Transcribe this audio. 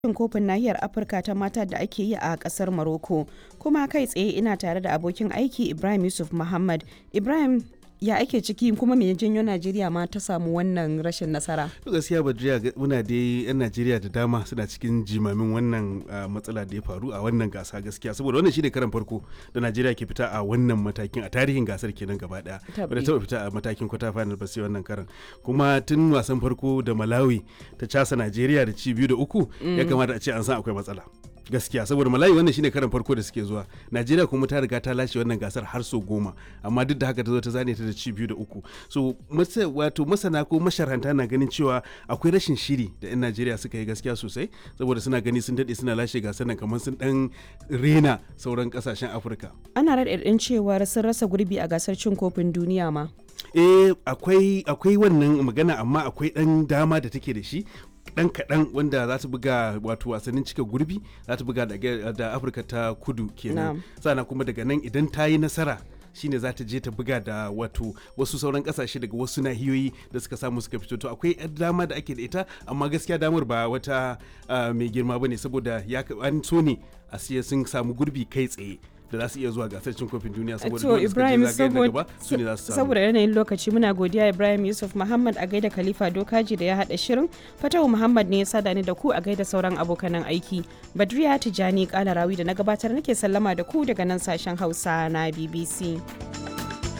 cin kofin nahiyar afirka ta mata da ake yi a kasar morocco kuma kai tsaye ina tare da abokin aiki ibrahim yusuf muhammad ibrahim ya ake ciki kuma me janyo najeriya ma ta samu wannan rashin nasara gaskiya badriya muna dai yan najeriya da dama suna cikin jimamin wannan matsala da ya faru a wannan gasa gaskiya saboda wannan shine karan farko da najeriya ke fita a wannan matakin a tarihin gasar kenan gaba daya wadda taba fita a matakin kwata final ba sai wannan karan kuma tun wasan farko da malawi ta casa najeriya da ci biyu da uku ya kamata a ce an san akwai matsala gaskiya saboda malayi wannan shine karan farko da suke zuwa najeriya kuma ta riga ta lashe wannan gasar har so goma amma duk da haka ta zo ta zane ta da ci biyu da uku so wato masana ko masharanta na ganin cewa akwai rashin shiri da yan najeriya suka yi gaskiya sosai saboda suna gani sun daɗe suna lashe gasar nan kamar sun dan rena sauran kasashen afirka ana raɗaɗin cewar sun rasa gurbi a gasar cin kofin duniya ma eh akwai akwai wannan magana amma akwai dan dama da take da shi dan kaɗan wanda za ta buga wato wasannin cika gurbi za ta buga da afirka ta kudu kenan sana kuma daga nan idan ta yi nasara shine za ta je ta buga da wato wasu sauran kasashe daga wasu nahiyoyi da suka samu suka fito to akwai dama da ake da ita amma gaskiya damar ba wata mai girma bane saboda ya an so ne a siya sun samu gurbi kai tsaye da za su iya zuwa gasar cin kofin duniya saboda to Ibrahim gaba su ne za su samu saboda yanayin lokaci muna godiya Ibrahim Yusuf Muhammad a gaida Khalifa Dokaji da ya hada shirin Fatawu Muhammad ne ya sada ni da ku a gaida sauran abokanan aiki Badriya Tijani Kalarawi da na gabatar nake sallama da ku daga nan sashen Hausa na BBC